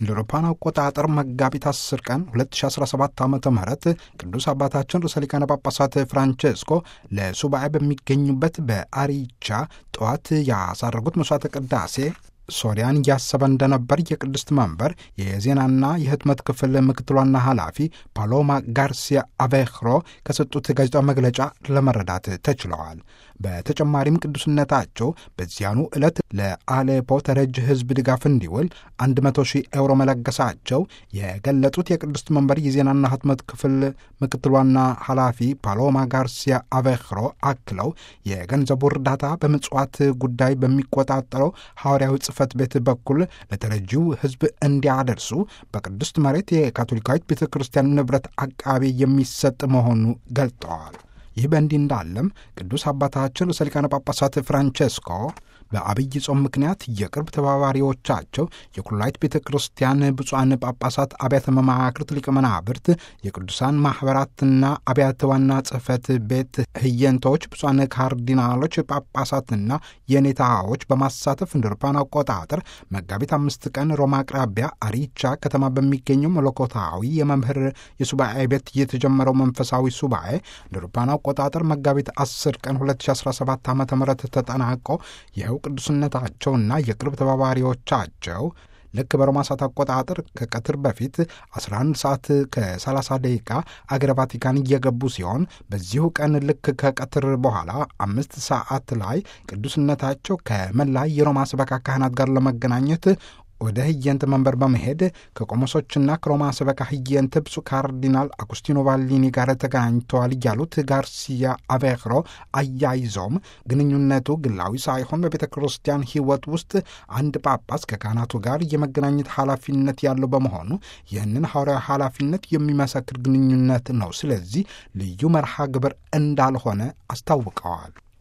እንደ አውሮፓውያን አቆጣጠር መጋቢት 10 ቀን 2017 ዓ ም ቅዱስ አባታችን ርዕሰ ሊቃነ ጳጳሳት ፍራንቼስኮ ለሱባኤ በሚገኙበት በአሪቻ ጠዋት ያሳረጉት መስዋዕተ ቅዳሴ ሶሪያን እያሰበ እንደነበር የቅድስት መንበር የዜናና የህትመት ክፍል ምክትል ዋና ኃላፊ ፓሎማ ጋርሲያ አቬክሮ ከሰጡት ጋዜጣዊ መግለጫ ለመረዳት ተችለዋል። በተጨማሪም ቅዱስነታቸው በዚያኑ ዕለት ለአሌፖ ተረጅ ህዝብ ድጋፍ እንዲውል 100 ሺህ ኤውሮ መለገሳቸው የገለጹት የቅድስት መንበር የዜናና ህትመት ክፍል ምክትል ዋና ኃላፊ ፓሎማ ጋርሲያ አቬክሮ አክለው የገንዘቡ እርዳታ በምጽዋት ጉዳይ በሚቆጣጠረው ሐዋርያዊ ጽሕፈት ቤት በኩል ለተረጂው ህዝብ እንዲያደርሱ በቅድስት መሬት የካቶሊካዊት ቤተ ክርስቲያን ንብረት አቃቤ የሚሰጥ መሆኑ ገልጠዋል። ይህ በእንዲህ እንዳለም ቅዱስ አባታችን ርዕሰ ሊቃነ ጳጳሳት ፍራንቼስኮ በአብይ ጾም ምክንያት የቅርብ ተባባሪዎቻቸው የኩላይት ቤተ ክርስቲያን ብፁዓን ጳጳሳት፣ አብያተ መማክርት፣ ሊቀ መናብርት፣ የቅዱሳን ማኅበራትና አብያተ ዋና ጽሕፈት ቤት ህየንቶች፣ ብፁዓን ካርዲናሎች፣ ጳጳሳትና የኔታዎች በማሳተፍ እንደ አውሮፓውያን አቆጣጠር መጋቢት አምስት ቀን ሮማ አቅራቢያ አሪቻ ከተማ በሚገኘው መለኮታዊ የመምህር የሱባኤ ቤት የተጀመረው መንፈሳዊ ሱባኤ እንደ አውሮፓውያን አቆጣጠር መጋቢት 10 ቀን 2017 ዓ ም ተጠናቆ ይኸው ቅዱስነታቸውና የቅርብ ተባባሪዎቻቸው ልክ በሮማ ሰዓት አቆጣጠር ከቀትር በፊት 11 ሰዓት ከ30 ደቂቃ አገረ ቫቲካን እየገቡ ሲሆን በዚሁ ቀን ልክ ከቀትር በኋላ አምስት ሰዓት ላይ ቅዱስነታቸው ከመላ የሮማ ሰበካ ካህናት ጋር ለመገናኘት ወደ ህየንት መንበር በመሄድ ከቆሞሶችና ከሮማ ሰበካ ህየንት ብፁዕ ካርዲናል አጉስቲኖ ቫሊኒ ጋር ተገናኝተዋል ያሉት ጋርሲያ አቬክሮ አያይዘውም ግንኙነቱ ግላዊ ሳይሆን በቤተ ክርስቲያን ሕይወት ውስጥ አንድ ጳጳስ ከካህናቱ ጋር የመገናኘት ኃላፊነት ያለው በመሆኑ ይህንን ሐዋርያዊ ኃላፊነት የሚመሰክር ግንኙነት ነው። ስለዚህ ልዩ መርሃ ግብር እንዳልሆነ አስታውቀዋል።